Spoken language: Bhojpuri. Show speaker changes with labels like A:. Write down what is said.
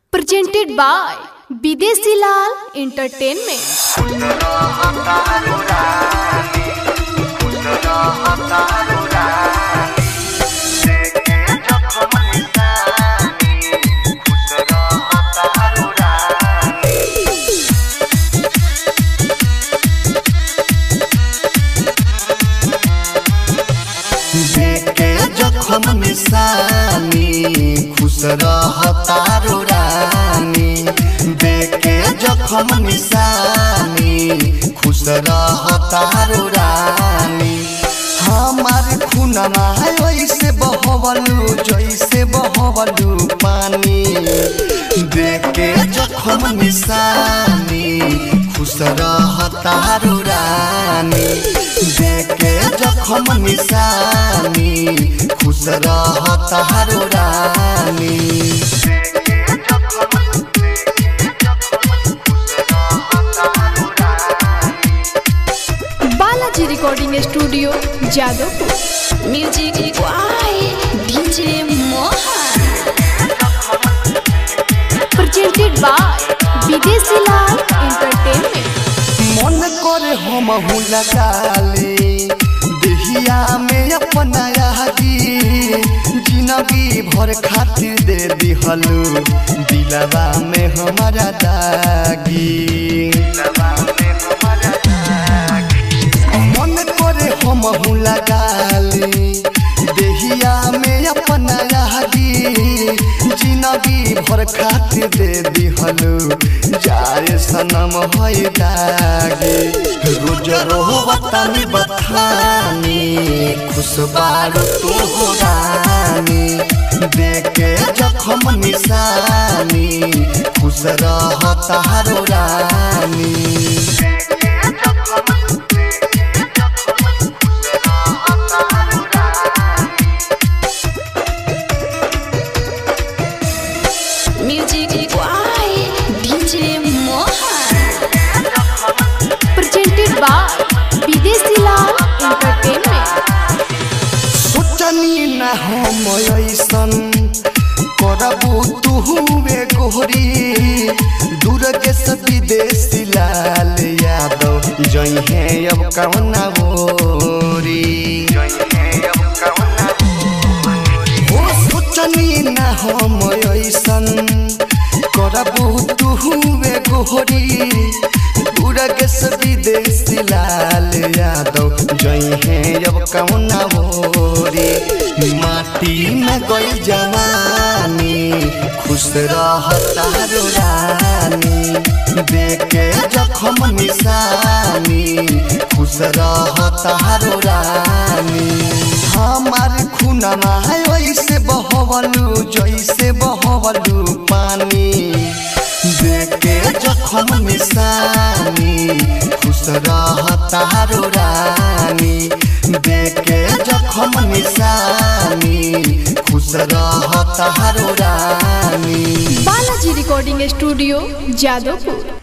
A: presented by Bidesi Lal Entertainment.
B: देखे जखम निशानी खुश रह तारो रानी देखे जखम निशानी खुश रह तारो रानी हमार खुनमा ऐसे बहवलू जैसे बहवलू पानी देखे जखम निशानी खुश रह तारो रानी देखे जखम निशानी खुश रह तारो रानी
A: Balaji Recording Studio, Jadavpur.
C: Music by DJ Mohan.
A: Presented by Bidesi Lal Entertainment.
B: मन करे हम लगाले देहिया में अपना आगी जिंदगी भर खातिर दे दिहलू दिलवा में हमारा दागी मन करे हम लगाले देहिया में अपना आगी जिंदगी भर खातिर दे दिहलू जाए सनम है दागे रोज रोहतानी बथानी खुश बारू तू हो रानी देखे जखम निशानी खुश रह तारो रानी
C: Music by DJ Mohan.
A: Presented by Bidesi Lal Entertainment.
B: सोचनी न हम ऐसन करबू तुहुए गोहरी दूर के सब विदेशी लाल यादव जइहे अब कवना होरी हो सोचनी न हम ऐसन करबू तुहुए गोहरी दूर के सब विदेशी लाल यादव जइहे अब कवना होरी माटी में गई जवानी खुश रह तारो रानी देखे जखम निशानी खुश रह तारो रानी हमार खुनमा ऐसे बहवलू जैसे बहवलू पानी देखे जखम निशानी खुश रह तारो रानी देखे जखम निशानी खुश रह तारो रानी
A: Balaji Recording Studio, Jadavpur.